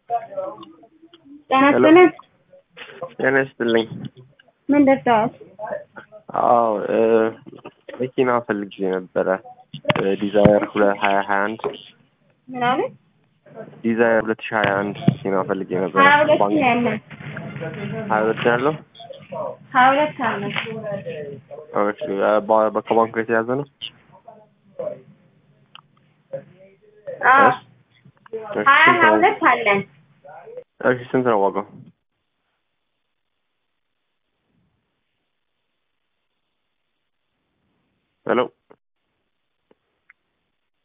ጤና ይስጥልን። ጤና ይስጥልኝ። ምን ደርሰዋል? አዎ እ መኪና ፈልጌ ነበረ ዲዛይር ሁለት ሀያ ሀያ አንድ ምን አለ? ዲዛይር ሁለት ሺ ሀያ አንድ መኪና ፈልጌ ነበረ። ሀያ ሁለት ባንክ- ነው ያለን። ሀያ ሁለት ነው ያለው። ሀያ ሁለት አለን። ኦኬ፣ በ- በ- ከባንኩ የተያዘ ነው። አዎ እሺ፣ እሺ፣ ሀያ ስንት ሀያ ነው? ሁለት አለን። እሺ፣ ስንት ነው ዋጋው? ሄሎ